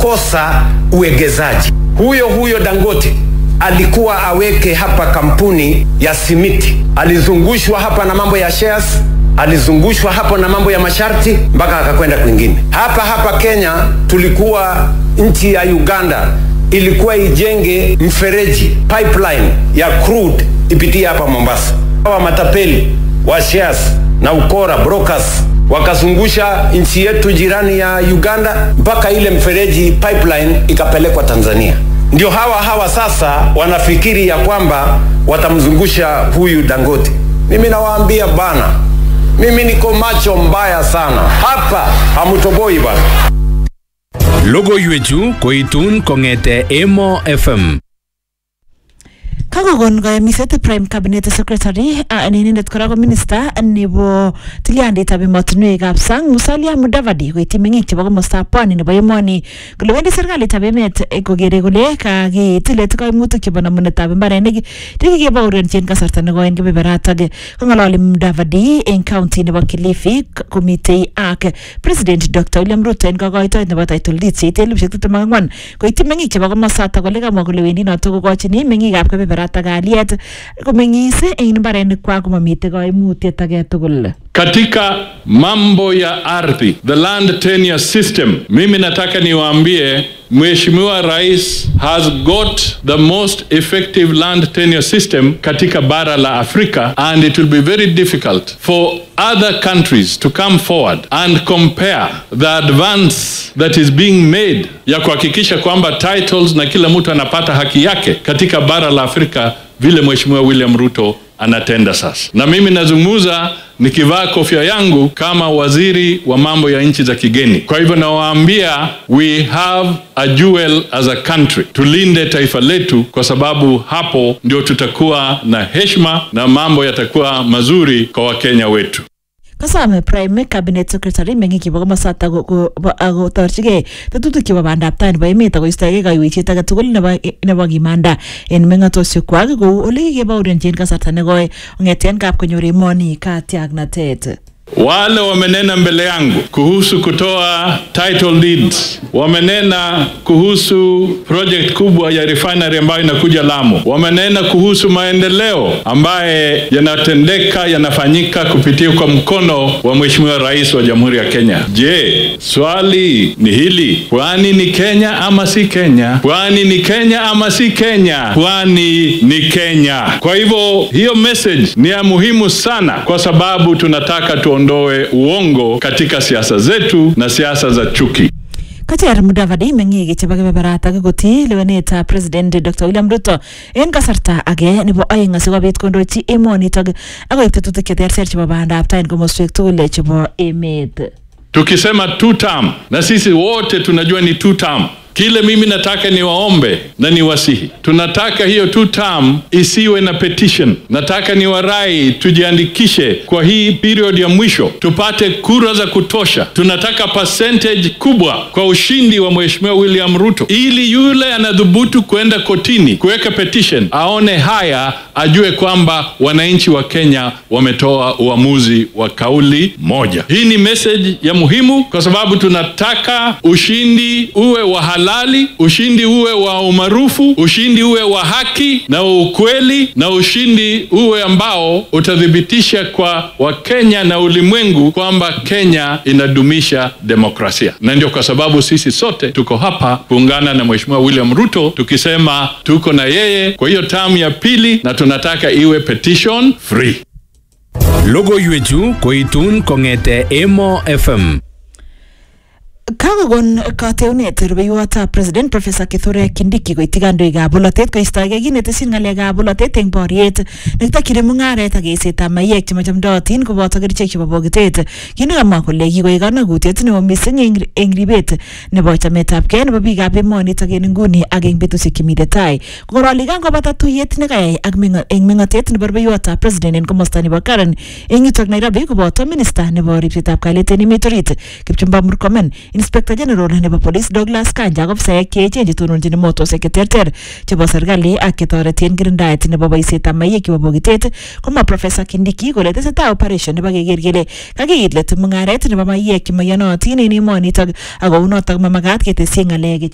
wakakosa uwegezaji. Huyo huyo Dangote alikuwa aweke hapa kampuni ya simiti, alizungushwa hapa na mambo ya shares, alizungushwa hapo na mambo ya masharti mpaka akakwenda kwingine. Hapa hapa Kenya tulikuwa nchi ya Uganda ilikuwa ijenge mfereji pipeline ya crude ipitie hapa Mombasa. Hawa matapeli wa shares na ukora brokers wakazungusha nchi yetu jirani ya Uganda mpaka ile mfereji pipeline ikapelekwa Tanzania. Ndio hawa hawa sasa wanafikiri ya kwamba watamzungusha huyu Dangote. Mimi nawaambia bana, mimi niko macho mbaya sana hapa, hamutoboi bana. Logoiwechu koitun kong'ete Emo FM. kakokon kayamiset prime cabinet secretary uh, ne inendet kora ko minister nebo tilyanditab emotinwekab sang Musalia Mudavadi koityi meng'ik chebo komostab pwani nebo emoni kole wendi serikalitab emet eh, kokere kole kakitilet kaimutik chebo namunetab mbarenik chekikebaorionchi en kasarta nekoi en kebeberatok kong'ololi Mudavadi en county nebo Kilifi k- komitei ak president Dr William Ruto en kokoitoet nebo title deed cheite elibushek tiptem ak ang'wan koityi meng'ik chebo komosatak kole kamwa kole wendi notok kokochini meng'ikab kebeberatak kalyet komeng'is en mbarenikwak komamitei kaimutiet age tugul Katika mambo ya ardhi, the land tenure system, mimi nataka niwaambie Mheshimiwa Rais has got the most effective land tenure system katika bara la Afrika and it will be very difficult for other countries to come forward and compare the advance that is being made ya kuhakikisha kwamba titles na kila mtu anapata haki yake katika bara la Afrika vile Mheshimiwa William Ruto anatenda sasa. Na mimi nazungumza nikivaa kofia yangu kama waziri wa mambo ya nchi za kigeni. Kwa hivyo nawaambia, we have a jewel as a country, tulinde taifa letu, kwa sababu hapo ndio tutakuwa na heshima na mambo yatakuwa mazuri kwa Wakenya wetu. kasome prime cabinet secretary meng'ik chebo komosatak ko- ko- bo- kotorchigei tetutik chebo bandab tai nebo emet akoistoegei kaiweisiet age tugul nebo nebo kimanda en meng'otosiekwak kou ole kikebaorionchi en kasarta nekoi kong'eten kap konyor emoni katiaknatet Wale wamenena mbele yangu kuhusu kutoa title deeds, wamenena kuhusu project kubwa ya refinery ambayo inakuja Lamu, wamenena kuhusu maendeleo ambaye yanatendeka yanafanyika kupitia kwa mkono wa Mheshimiwa Rais wa Jamhuri ya Kenya. Je, swali ni hili, pwani ni Kenya ama si Kenya? Pwani ni Kenya ama si Kenya? Pwani ni Kenya. Kwa hivyo hiyo message ni ya muhimu sana, kwa sababu tunataka tuondoe uongo katika siasa zetu na siasa za chuki. kacher Mudavadi meng'ik chebo kebeberatak kotii lewenetab president Dr William Ruto en kasarta age nebo oeng asikobit kondochi emonitok akoib tetutik cheterter chebo bandab tai en komoswek tugul chebo emet Tukisema two term, na sisi wote tunajua ni two term. Kile mimi nataka niwaombe na niwasihi, tunataka hiyo two term isiwe na petition. Nataka niwarai tujiandikishe kwa hii period ya mwisho, tupate kura za kutosha. Tunataka percentage kubwa kwa ushindi wa Mheshimiwa William Ruto, ili yule anadhubutu kwenda kotini kuweka petition aone haya, ajue kwamba wananchi wa Kenya wametoa uamuzi wa kauli moja. Hii ni message ya muhimu, kwa sababu tunataka ushindi uwe wa halali, ushindi uwe wa umaarufu, ushindi uwe wa haki na wa ukweli, na ushindi uwe ambao utathibitisha kwa Wakenya na ulimwengu kwamba Kenya inadumisha demokrasia. Na ndio kwa sababu sisi sote tuko hapa kuungana na Mheshimiwa William Ruto tukisema tuko na yeye kwa hiyo tamu ya pili, na tunataka iwe petition free. Logoiwechu koitun kong'ete Emo FM. kakokon kateunet rubeiwotab president professor kithure kindiki koityi kandoikab bolotet koistoegei kinetesyin ng'alekab bolotet eng boriet nekitokyini mung'aret ak eisetab maiyek chemachamdootin koboto kerichek chebo bokitet kit nekamwa kole kikoik kanakutiet neo mising eng- eng ribet nebo chametabgei nebo biikab emonitok en nguni ak eng betusiek chemite tai kong'oroli kangobata tuyet nekayai ak meng'o- eng meng'otet nebo rubeiwotab president en komosta nebo Karen eng yutok Nairobi koboto minista nebo ripsetab kalyet en emet orit Kipchumba Murkomen inspector general nebo police Douglas Kanja ak ofisaek cheechen chetononjin motosiek cheterter chebo serikali ak chetoreti en kirindaet nebo boisietab maiyek chebo bokitet komwa professor Kindiki kole tesetai operation nebo keker kele kakiit let mung'aret nebo maiyek chemaiyonotin en emonitok ak kounotok mamakat ketesyi ng'alek